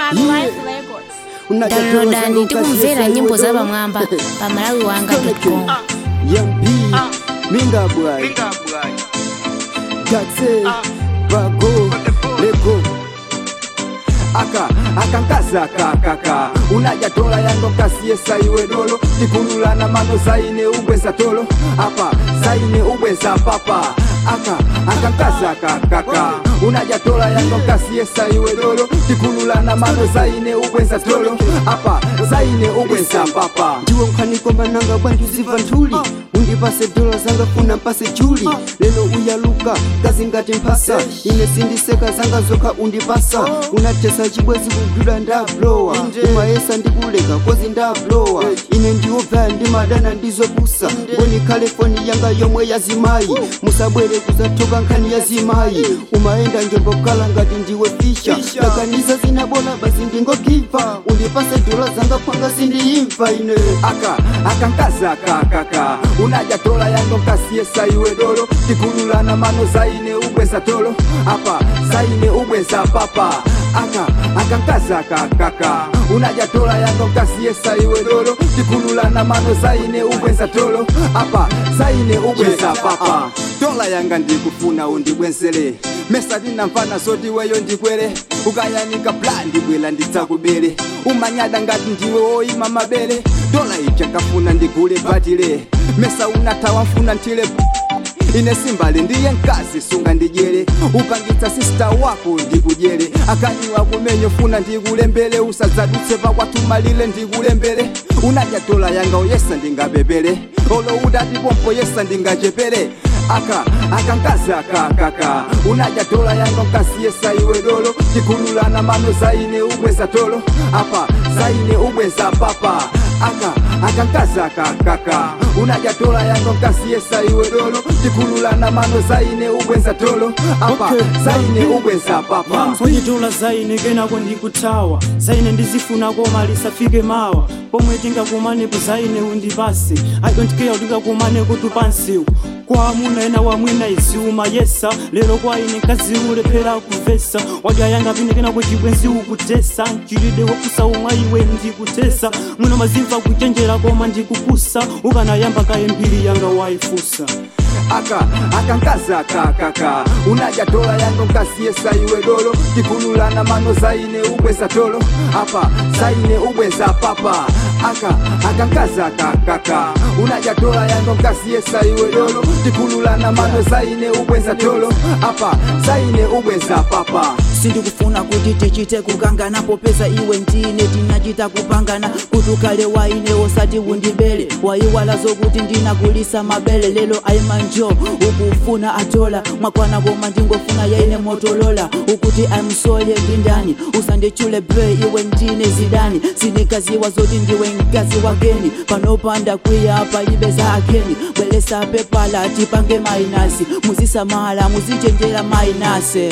Man Life Records. downloadani tikumvera nyimbo za pamwamba pa malawi wanga com yambi minga bwai gatse bago lego aka akankaza kakaka unajatola yango kasiesa iwe dolo tikululana mano zaine ubweza tolo apa zaine ubweza papa aka akankaza kakaka unajatola yango kasiesa iwe dolo tikululana mano zaine ubweza tolo apa zaine ubweza papa ndiwe mkhanikombananga bwanji uziva nthuli undipase dola zanga funa mpase juli lelo uyaluka kazi ngati mphasa ine sindiseka zanga zokha undipasa unatesa chibwezi kugwidwa ndablowa umayesa ndikuleka kozi ndablowa ine ndiwobvaya ndimadana ndizopusa ngoni khale foni yanga yomwe yazimayi musabwere kuzathoka nkhani yazimayi umayenda njembokala ngati ndiwe fisha kakanisa zinabola basi ndingogiva undipase dola zanga phanga sindiyimva ine aka akankaza kakaka unajatola yango kasiesa iwe dolo tikululana mano zaine ubweza tolo apa zaine ubweza papa aka akankaza kakaka unajatola yango kasiesa iwe dolo tikululana mano zaine ubweza tolo apa zaine ubweza papa dola yanga ndikufuna undibwenzele mesa ndinamvana zoti weyo ndikwere ukayanika bla ndibwela ndidzakubere umanyada ngati ndiwe woyima mabere dola ichakafuna ndigule batile mesa unathawa mfuna ntile ine simbali ndiye mkazi sunga ndidyere upangitsa sista wako ndikudyere akanyiwa kumenyo funa ndikulembere usadzadutse pakwatumalire ndikulembere unadya dola yanga uyesa ndingabebere olo udatipompo yesa ndingachepere aka akankazi akakaka unadya dola yanga nkasiyesa iwe dolo tikululana mano zaine ubweza tolo apa zaine ubweza papa aka akankazi akakaka unadya dola yanga nkasiyesa iwe dolo tikululana mano zaine ubweza tolo apa zaine ubweza papa konyitola zaine kenako ndikuthawa zaine ndizifuna koma lisafike mawa pomwe tingakumanepo zaine undipase i don't care utikakumaneko tupansiwu kwa amuna ena wamwina iziuma yesa lero kwa ine kazi ulephera kuvesa wadya yanga pine kenako chibwenzi ukutesa chilide wopusa umwa iwe ndikutesa mwino mazimva kuchenjera koma ndikupusa ukanayamba kaye mbiri yanga waifusa aka akankazi akakaka unadya dola yango nkasiyesa iwe dolo tikululana mano zaine ubweza tolo apa zaine ubweza papa aka akankazi akakaka unadya dola yango nkasiyesa iwe dolo tikululana mano zaine ubweza tolo apa zaine ubweza papa sindikufuna kuti tichite kukangana popeza iwe ndine tinachita kupangana kuti ukhale waine osati undibele wayiwala zokuti ndinakulisa mabele lelo aimanjo ukufuna atola mwakwana koma ndingofuna yaine motolola ukuti amsole ndindani usandichule bre iwe ndine zidani sindikaziwa zoti ndiwe mkazi wakeni panopanda kwiya palibe za akeni bwelesa pepala tipange mainasi muzisamala muzichenjera mainase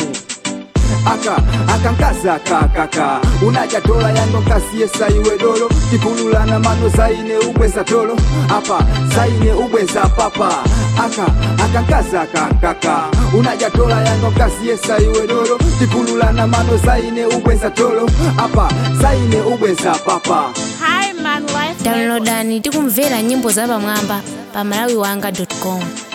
aka akankazi akakaka unadya dola yango nkasiyesa iwe dolo tikululana mano zaine ubweza tolo apa zaine ubweza papa aka akankazi akakaka unadya dola yango nkasiyesa iwe dolo tikululana mano zaine ubweza tolo apa zaine ubweza papa Hi Man Life Records. downloadani tikumvera nyimbo za pamwamba pa malawi wanga com